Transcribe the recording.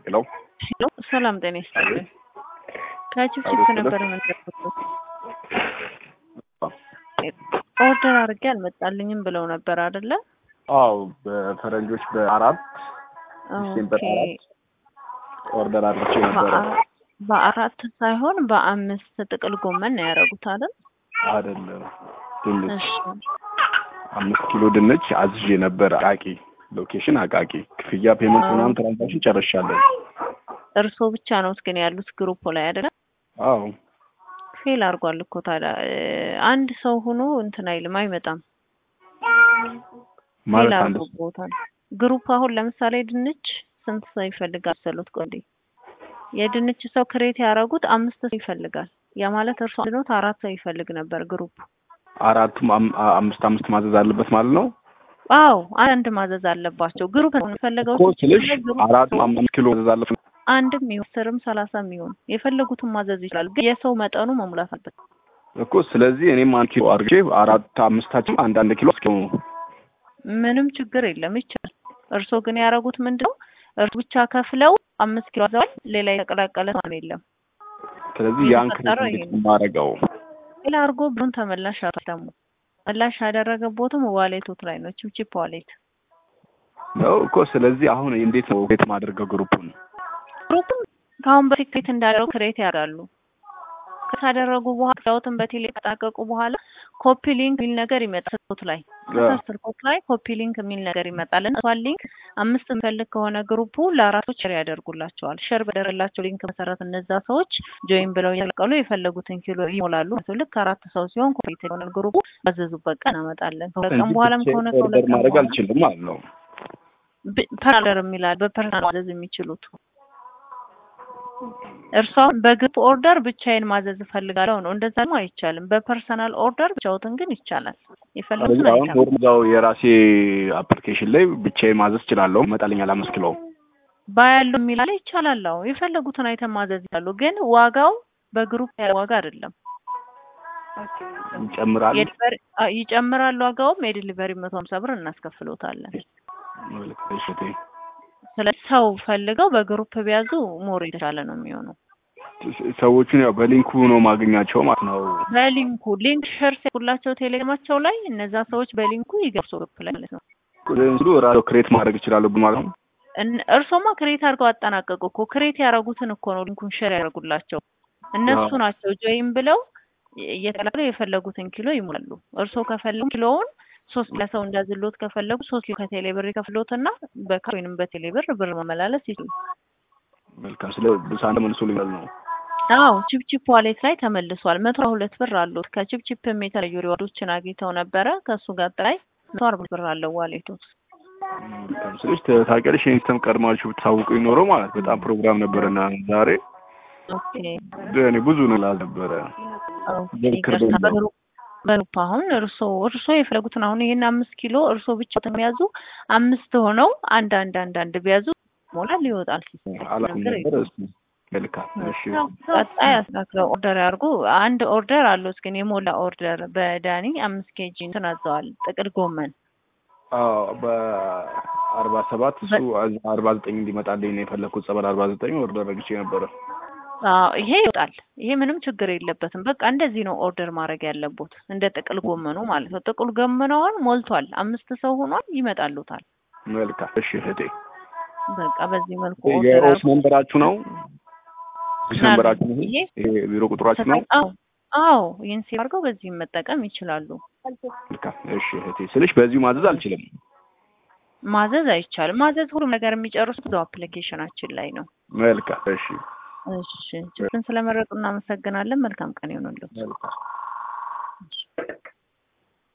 ሄሎ ሄሎ ሰላም ጤና ይስጥልኝ። ከችፕችፕ ነበር የምንጠብቁት። ኦርደር አድርጌ አልመጣልኝም ብለው ነበር አይደለ? አዎ በፈረንጆች በአራት ዲሴምበር ኦኬ። አራት ኦርደር አድርቼ ነበረ። በአ- በአራት ሳይሆን በአምስት ጥቅል ጎመን ነው ያደረጉት አይደል? አይደለም ድንች እሺ አምስት ኪሎ ድንች አዝዤ ነበር። አቃቂ ሎኬሽን አቃቂ። ክፍያ ፔመንት አዎ። ምናምን ትራንዛክሽን ጨርሻለሁ። እርስዎ ብቻ ነው ግን ያሉት ግሩፕ ላይ አይደለ? አዎ ፌል አድርጓል እኮ ታዲያ እ፣ አንድ ሰው ሆኖ እንትን አይልም አይመጣም። ፌል ማለት አንድ አድርጎታል። ግሩፕ አሁን ለምሳሌ ድንች ስንት ሰው ይፈልጋል ሰሉት? ቆንዴ የድንች ሰው ክሬት ያደረጉት አምስት ሰው ይፈልጋል። ያ ማለት እርሱ አንድ ኖት አራት ሰው ይፈልግ ነበር ግሩፕ። አራቱም አም- አ- አምስት አምስት ማዘዝ አለበት ማለት ነው አዎ አንድ ማዘዝ አለባቸው። ግሩፕ ነው የፈለገው እኮ ስልሽ ግሩፕ አራቱም አምስት ኪሎ ማዘዝ አለበት። አንድም ይሁን አስርም ሰላሳም ይሁን የፈለጉትን ማዘዝ ይችላሉ። ግን የሰው መጠኑ መሙላት አለበት። እኮ ስለዚህ እኔም አንድ ኪሎ አድርጌ አራት አምስታችን አንድ አንድ ኪሎ እስኪ ምንም ችግር የለም ይቻላል። እርሶ ግን ያደረጉት ምንድነው? እርሱ ብቻ ከፍለው አምስት ኪሎ አዘዋል። ሌላ የተቀላቀለ ሰው የለም። ስለዚህ ያን የተፈጠረው ክሬት ይሄ እንዴት ነው የማደርገው? ሌላ አድርጎ ብሩን ተመላሽ አቷል። ደግሞ መላሽ ያደረገቦትም ዋሌቶት ላይ ነው፣ ቺፕቺፕ ዋሌት። ነው እኮ ስለዚህ አሁን እንዴት ነው ቤት ማድረገው ግሩፑን? ግሩፕም ከአሁን በፊት ክሬት እንዳደረጉ ክሬት ያደርጋሉ። ካደረጉ በኋላ ክላውትን በቴሌ ካጠናቀቁ በኋላ ኮፒ ሊንክ የሚል ነገር ይመጣል። ስልኮት ላይ ከስር ስልኮት ላይ ኮፒ ሊንክ የሚል ነገር ይመጣል እና እሷን ሊንክ አምስት የሚፈልግ ከሆነ ግሩፑ ለአራቶች ሼር ያደርጉላቸዋል። ሼር በደረላቸው ሊንክ መሰረት እነዛ ሰዎች ጆይን ብለው እያቀሉ የፈለጉትን ኪሎ ይሞላሉ። ማለት ነው። ልክ አራት ሰው ሲሆን ኮምፕሊት የሆነ ግሩፑ ባዘዙበት ቀን እናመጣለን። ከሁለት ቀን እንጂ በኋላም ብቻዬን ከሆነ ኦርደር ከሁለት ቀን ማድረግ በኋላ አልችልም ማለት ነው። ፐርሰናል የሚላል በፐርሰናል ማዘዝ የሚችሉት እርሷ በግሩፕ ኦርደር ብቻዬን ማዘዝ እፈልጋለሁ ነው። እንደዛ ደግሞ አይቻልም። በፐርሰናል ኦርደር ብቻውትን ግን ይቻላል። የፈለጉትን ስለዚህ አሁን አይቻልም። ኖርማዛው የራሴ አፕሊኬሽን ላይ ብቻዬን ማዘዝ እችላለሁ። ይመጣልኛል አምስት ኪሎ ባያሉ የሚላለ ይቻላል። አዎ የፈለጉትን አይተም ማዘዝ ይችላሉ። ግን ዋጋው በግሩፕ ያለ ዋጋ አይደለም። ይጨምራል። የዲሊቨሪ አ- ይጨምራል። ዋጋውም የዲሊቨሪ መቶ ሀምሳ ብር እናስከፍሎታለን። እሺ፣ ስለዚህ ሰው ፈልገው በግሩፕ ቢያዙ ሞር የተሻለ ነው የሚሆነው። ሰዎቹን ያው በሊንኩ ነው ማገኛቸው ማለት ነው። በሊንኩ ሊንክ ሸር ሲያደርጉላቸው ቴሌግራማቸው ላይ እነዛ ሰዎች በሊንኩ ይገብሱ ግሩፕ ላይ ማለት ነው። ስሉ ራሱ ክሬት ማድረግ እችላለሁ ማለት ነው። እን- እርሶማ ክሬት አድርገው አጠናቀቁ እኮ ክሬት ያደረጉትን እኮ ነው ሊንኩን ሼር ያደርጉላቸው እነሱ አዎ። ናቸው ጆይን ብለው እየተላከለ የፈለጉትን ኪሎ ይሞላሉ። እርሶ ከፈለጉ ኪሎውን ሶስት ለሰው እንዳዝሎት ከፈለጉ ሶስት ኪሎ ከቴሌ ብር ይከፍሎትና በካሽ ወይንም በቴሌ ብር ብር መመላለስ ይችላሉ። መልካም። ስለ ብሳን ተመልሶልኛል ነው። አዎ ቺፕቺፕ ዋሌት ላይ ተመልሷል። መቶ ሁለት ብር አሉት። ከቺፕቺፕም የተለዩ ሪዋርዶችን አግኝተው ነበረ። ከእሱ ጋር ላይ መቶ አርባ ብር አለው ዋሌቱ። መልካም። ስለዚህ ታውቂያለሽ ይሄን ሲስተም ቀድማችሁ ብታውቁ ይኖረው ማለት በጣም ፕሮግራም ነበረና ዛሬ ኦኬ እኔ ብዙ ነው ላልነበረ ኦኬ። በምክር ይቅርታ በዛው። በግሩፕ በግሩፕ አሁን እርሶ እርሶ የፈለጉትን አሁን ይሄን አምስት ኪሎ እርሶ ብቻ የሚያዙ አምስት ሆነው አንድ አንድ አንድ አንድ ቢያዙ ሞላል ይወጣል። አላውቅም ነገር ነበር። የለም። እሱ መልካም። እሺ ቀጣይ አስተካክለው ኦርደር ያድርጉ። አንድ ኦርደር አሉት ግን የሞላ ኦርደር በዳኒ አምስት ኬጂ እንትን አዘዋል። ጥቅል ጎመን አዎ በአርባ ሰባት እሱ አርባ ዘጠኝ እንዲመጣልኝ ነው የፈለኩት። ጸበል አርባ ዘጠኝ ኦርደር ረግቼ ነበረ። አዎ ይሄ ይወጣል። ይሄ ምንም ችግር የለበትም። በቃ እንደዚህ ነው ኦርደር ማድረግ ያለቦት፣ እንደ ጥቅል ጎመኑ ማለት ነው። ጥቅል ጎመኑ አሁን ሞልቷል። አምስት ሰው ሆኗል። ይመጣሉታል። መልካም። እሺ እህቴ በቃ በዚህ መልኩ ኦርደር የኦስ ያድርጉ። ነንበራችሁ ነው? ኦስ ነንበራችሁ ነው? ይሄ ይሄ ቢሮ ቁጥራችሁ ነው? አዎ አዎ፣ ይህን ሴቭ አድርገው በዚህ መጠቀም ይችላሉ። መልካም። እሺ እህቴ ስልሽ በዚሁ ማዘዝ አልችልም። ማዘዝ አይቻልም። ማዘዝ ሁሉም ነገር የሚጨርሱት እዛው አፕሊኬሽናችን ላይ ነው። መልካም። እሺ እሺ ጭፍን ስለመረጡ እናመሰግናለን። መልካም ቀን ይሆንልዎት። መልካም።